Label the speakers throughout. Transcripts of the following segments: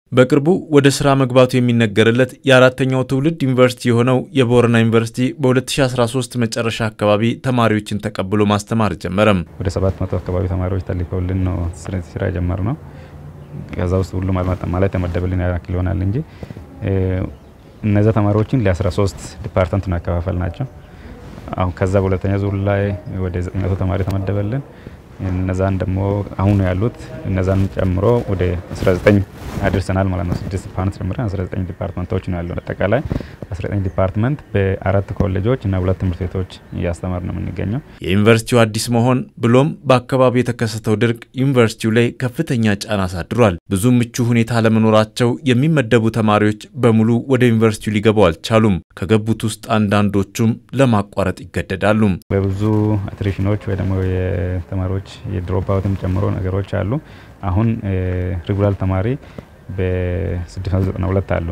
Speaker 1: በቅርቡ ወደ ስራ መግባቱ የሚነገርለት የአራተኛው ትውልድ ዩኒቨርሲቲ የሆነው የቦረና ዩኒቨርሲቲ በ2013 መጨረሻ አካባቢ ተማሪዎችን ተቀብሎ ማስተማር ጀመረም።
Speaker 2: ወደ 700 አካባቢ ተማሪዎች ተልከውልን ነው ስራ የጀመርነው። ከዛ ውስጥ ሁሉም አልመጣም ማለት የተመደበልን ያክል ይሆናል እንጂ እነዛ ተማሪዎችን ለ13 ዲፓርትመንት ነው ያከፋፈል ናቸው። አሁን ከዛ በሁለተኛ ዙር ላይ ወደ 900 ተማሪ ተመደበልን። እነዛን ደግሞ አሁን ያሉት እነዛን ጨምሮ ወደ 19 አድርሰናል ማለት ነው። ስድስት ዲፓርትመንት ጨምረን 19 ዲፓርትመንቶች ነው ያለው። አጠቃላይ 19 ዲፓርትመንት በአራት ኮሌጆች እና ሁለት ትምህርት ቤቶች እያስተማር ነው የምንገኘው።
Speaker 1: የዩኒቨርሲቲው አዲስ መሆን ብሎም በአካባቢው የተከሰተው ድርቅ ዩኒቨርሲቲው ላይ ከፍተኛ ጫና አሳድሯል። ብዙ ምቹ ሁኔታ ለመኖራቸው የሚመደቡ ተማሪዎች በሙሉ ወደ ዩኒቨርሲቲው ሊገቡ አልቻሉም። ከገቡት ውስጥ አንዳንዶቹም ለማቋረጥ ይገደዳሉ።
Speaker 2: በብዙ አትሪሽኖች ወይ ደግሞ የተማሪዎች የድሮፕ አውትም ጨምሮ ነገሮች አሉ። አሁን ሬጉላር ተማሪ በ692 አሉ።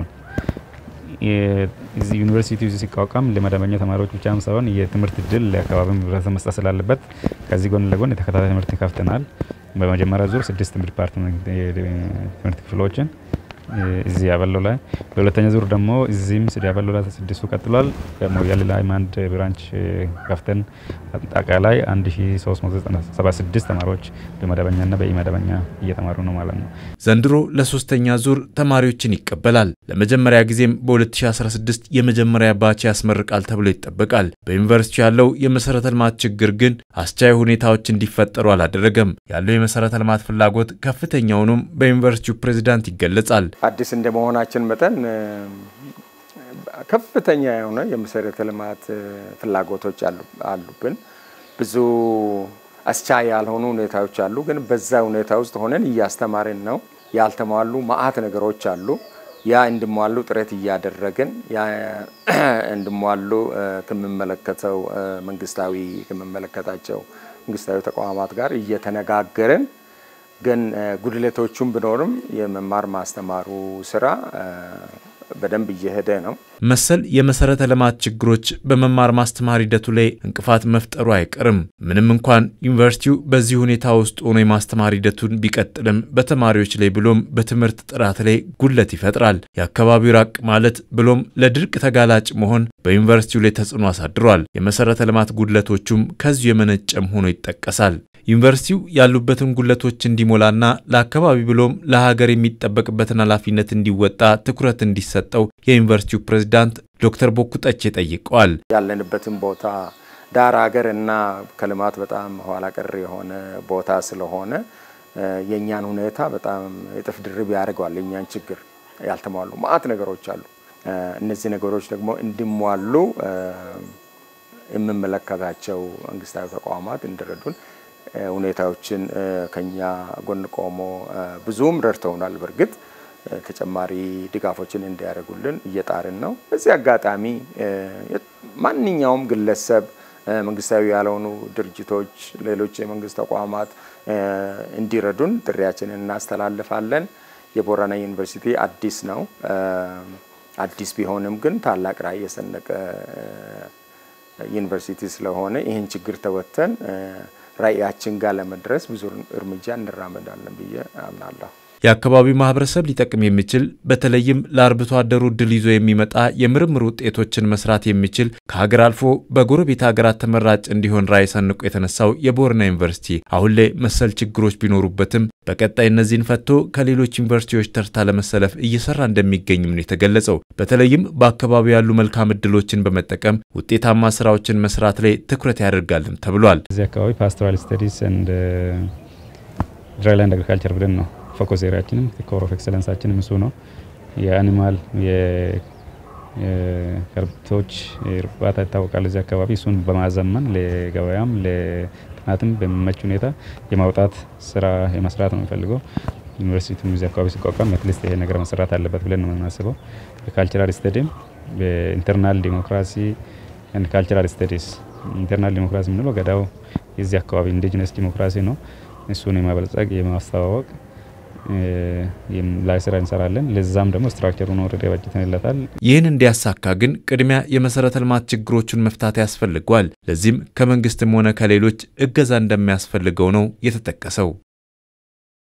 Speaker 2: እዚህ ዩኒቨርሲቲ ሲቋቋም ለመደበኛ ተማሪዎች ብቻም ሳይሆን የትምህርት እድል ለአካባቢ ህብረተሰብ መስጠት ስላለበት ከዚህ ጎን ለጎን የተከታታይ ትምህርት ከፍተናል። በመጀመሪያ ዙር ስድስት ዲፓርትመንት ትምህርት ክፍሎችን እዚህ ያበለው ላይ በሁለተኛ ዙር ደግሞ እዚህም ስድ ያበለው ላይ ስድስቱ ቀጥሏል። ሞያሌ ላይ አንድ ብራንች ከፍተን አጠቃላይ 1376 ተማሪዎች በመደበኛና በኢመደበኛ እየተማሩ ነው ማለት ነው።
Speaker 1: ዘንድሮ ለሶስተኛ ዙር ተማሪዎችን ይቀበላል። ለመጀመሪያ ጊዜም በ2016 የመጀመሪያ ባች ያስመርቃል ተብሎ ይጠበቃል። በዩኒቨርሲቲ ያለው የመሰረተ ልማት ችግር ግን አስቻይ ሁኔታዎች እንዲፈጠሩ አላደረገም። ያለው የመሰረተ ልማት ፍላጎት ከፍተኛውንም በዩኒቨርሲቲው ፕሬዚዳንት ይገለጻል።
Speaker 3: አዲስ እንደመሆናችን መጠን ከፍተኛ የሆነ የመሰረተ ልማት ፍላጎቶች አሉብን። ብዙ አስቻይ ያልሆኑ ሁኔታዎች አሉ። ግን በዛ ሁኔታ ውስጥ ሆነን እያስተማርን ነው። ያልተሟሉ መአት ነገሮች አሉ። ያ እንዲሟሉ ጥረት እያደረግን ያ እንዲሟሉ ከሚመለከተው መንግስታዊ ከሚመለከታቸው መንግስታዊ ተቋማት ጋር እየተነጋገርን ግን ጉድለቶቹም ቢኖርም የመማር ማስተማሩ ስራ በደንብ እየሄደ ነው።
Speaker 1: መሰል የመሰረተ ልማት ችግሮች በመማር ማስተማር ሂደቱ ላይ እንቅፋት መፍጠሩ አይቀርም። ምንም እንኳን ዩኒቨርሲቲው በዚህ ሁኔታ ውስጥ ሆኖ የማስተማር ሂደቱን ቢቀጥልም በተማሪዎች ላይ ብሎም በትምህርት ጥራት ላይ ጉድለት ይፈጥራል። የአካባቢው ራቅ ማለት ብሎም ለድርቅ ተጋላጭ መሆን በዩኒቨርሲቲው ላይ ተጽዕኖ አሳድሯል። የመሰረተ ልማት ጉድለቶቹም ከዚሁ የመነጨም ሆኖ ይጠቀሳል። ዩኒቨርሲቲው ያሉበትን ጉድለቶች እንዲሞላና ለአካባቢ ብሎም ለሀገር የሚጠበቅበትን ኃላፊነት እንዲወጣ ትኩረት እንዲሰጠው የዩኒቨርሲቲው ፕሬዝዳንት ዶክተር ቦኩ ጠቼ ጠይቀዋል።
Speaker 3: ያለንበትን ቦታ ዳር ሀገር እና ከልማት በጣም ኋላ ቀር የሆነ ቦታ ስለሆነ የእኛን ሁኔታ በጣም እጥፍ ድርብ ያደርገዋል። የእኛን ችግር ያልተሟሉ ማአት ነገሮች አሉ። እነዚህ ነገሮች ደግሞ እንዲሟሉ የምመለከታቸው መንግስታዊ ተቋማት እንዲረዱን ሁኔታዎችን ከኛ ጎን ቆሞ ብዙም ረድተውናል። በእርግጥ ተጨማሪ ድጋፎችን እንዲያደርጉልን እየጣርን ነው። በዚህ አጋጣሚ ማንኛውም ግለሰብ፣ መንግስታዊ ያልሆኑ ድርጅቶች፣ ሌሎች የመንግስት ተቋማት እንዲረዱን ጥሪያችንን እናስተላልፋለን። የቦረና ዩኒቨርሲቲ አዲስ ነው። አዲስ ቢሆንም ግን ታላቅ ራዕይ የሰነቀ ዩኒቨርሲቲ ስለሆነ ይህን ችግር ተወጥተን ራዕያችን ጋር ለመድረስ ብዙ እርምጃ እንራመዳለን ብዬ አምናለሁ።
Speaker 1: የአካባቢው ማህበረሰብ ሊጠቅም የሚችል በተለይም ለአርብቶ አደሩ እድል ይዞ የሚመጣ የምርምር ውጤቶችን መስራት የሚችል ከሀገር አልፎ በጎረቤት ሀገራት ተመራጭ እንዲሆን ራዕይ ሰንቆ የተነሳው የቦረና ዩኒቨርሲቲ አሁን ላይ መሰል ችግሮች ቢኖሩበትም በቀጣይ እነዚህን ፈቶ ከሌሎች ዩኒቨርሲቲዎች ተርታ ለመሰለፍ እየሰራ እንደሚገኝም ነው የተገለጸው። በተለይም በአካባቢው ያሉ መልካም እድሎችን በመጠቀም ውጤታማ ስራዎችን መስራት ላይ ትኩረት ያደርጋልም ተብሏል።
Speaker 2: እዚህ አካባቢ ፓስቶራል ስተዲስ ኤንድ ድራይላንድ አግሪካልቸር ብለን ነው ፎከስ ኤሪያችንም ኮር ኦፍ ኤክሰለንሳችንም እሱ ነው። የአኒማል የከብቶች እርባታ ይታወቃል እዚህ አካባቢ። እሱን በማዘመን ለገበያም ለጥናትም በሚመች ሁኔታ የማውጣት ስራ የመስራት ነው የሚፈልገው። ዩኒቨርሲቲም እዚህ አካባቢ ሲቋቋም አትሊስት ይሄ ነገር መሰራት አለበት ብለን ነው የምናስበው። በካልቸራል ስተዲም በኢንተርናል ዲሞክራሲ ኤንድ ካልቸራል ስተዲስ ኢንተርናል ዲሞክራሲ የምንለው ገዳው የዚህ አካባቢ ኢንዲጂነስ ዲሞክራሲ ነው። እሱን የማበልጸግ የማስተዋወቅ ላይ ስራ እንሰራለን። ለዛም ደግሞ ስትራክቸሩን ወረደ በጅተንለታል።
Speaker 1: ይህን እንዲያሳካ ግን ቅድሚያ የመሰረተ ልማት ችግሮቹን መፍታት ያስፈልገዋል። ለዚህም ከመንግስትም ሆነ ከሌሎች እገዛ እንደሚያስፈልገው ነው የተጠቀሰው።